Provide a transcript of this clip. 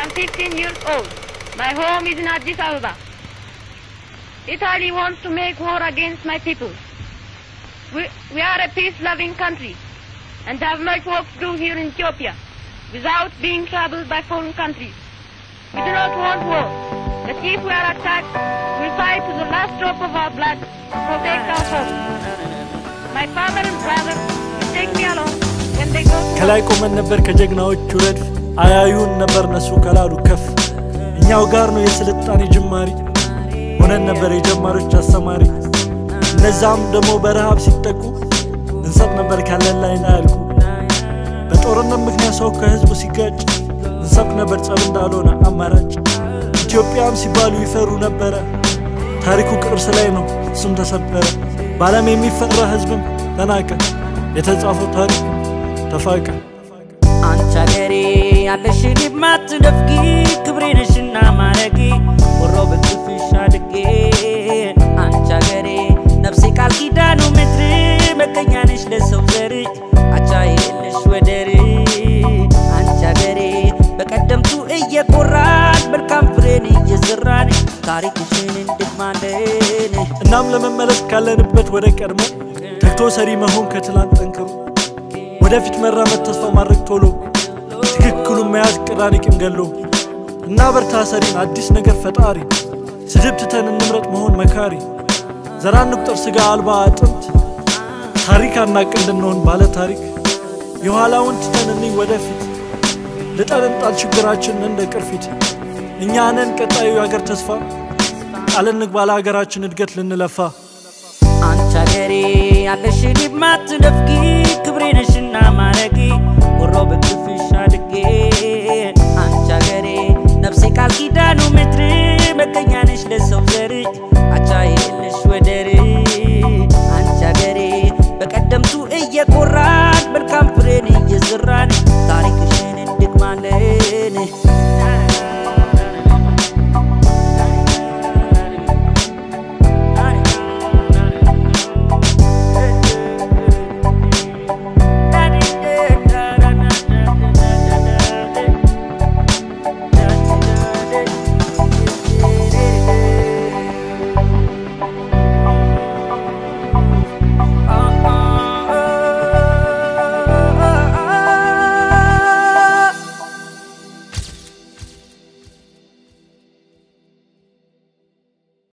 am 15 years old. My home is in Addis Ababa. Italy wants to make war against my people. We, we are a peace-loving country and have much work to do here in Ethiopia without being troubled by foreign countries. We do not want war, but if we are attacked, we fight to the last drop of our blood to protect our home. My father and brother will take me along when they go to ከላይ ቆመን ነበር ከጀግናዎቹ ረድፍ አያዩን ነበር ነሱ ከላሉ ከፍ እኛው ጋር ነው የስልጣኔ ጅማሪ ሆነን ነበር የጀማሪዎች አስተማሪ እነዛም ደግሞ በረሃብ ሲጠቁ እንሰጥ ነበር ካለን ላይ ያልኩ በጦርነት ምክንያት ሰው ከህዝቡ ሲጋጭ እንሰብክ ነበር ጸብ እንዳልሆነ አማራጭ ኢትዮጵያም ሲባሉ ይፈሩ ነበረ ታሪኩ ቅርስ ላይ ነው እሱም ተሰበረ በዓለም የሚፈራ ህዝብም ተናቀ የተጻፈው ታሪኩ ተፋቀ አንቺ አገሬ ያለሽን የማትነፍጊ ክብሬ ነሽና ማረጌ ወሮ በክፍሽ አድጌ አንቺ አገሬ ነፍሴ ቃል ኪዳኑ ምድር መገኛ ነሽ ለሰው ዘር አቻ የለሽ ወደር አንቺ አገሬ በቀደምቱ እየኮራን መልካም ፍሬን እየዘራን ታሪክሽን እንድማለን እናም ለመመለስ ካለንበት ወደ ቀድሞ ተግቶ ሰሪ መሆን ከትላንት ጠንክሮ ወደፊት መራመድ ተስፋ ማድረግ ቶሎ ትክክሉን መያዝ ቅራኔ ቂም ገሎ እና በርታ ሰሪን አዲስ ነገር ፈጣሪ ስድብ ትተን እንምረጥ መሆን መካሪ ዘራ እንቁጠር ስጋ አልባ አጥንት ታሪክ አናቅ እንድንሆን ባለ ታሪክ የኋላውን ትተን እንይ ወደፊት ልጠን እንጣል ችግራችን እንደ ቅርፊት እኛ ነን ቀጣዩ የአገር ተስፋ ቃል እንግባ ለሀገራችን እድገት ልንለፋ አንቺ አገሬ ያለሽን የማትነፍጊ ክብሬ ነሽና ማረጌ ወሮ በክፍሽ አድጌ አንቺ አገሬ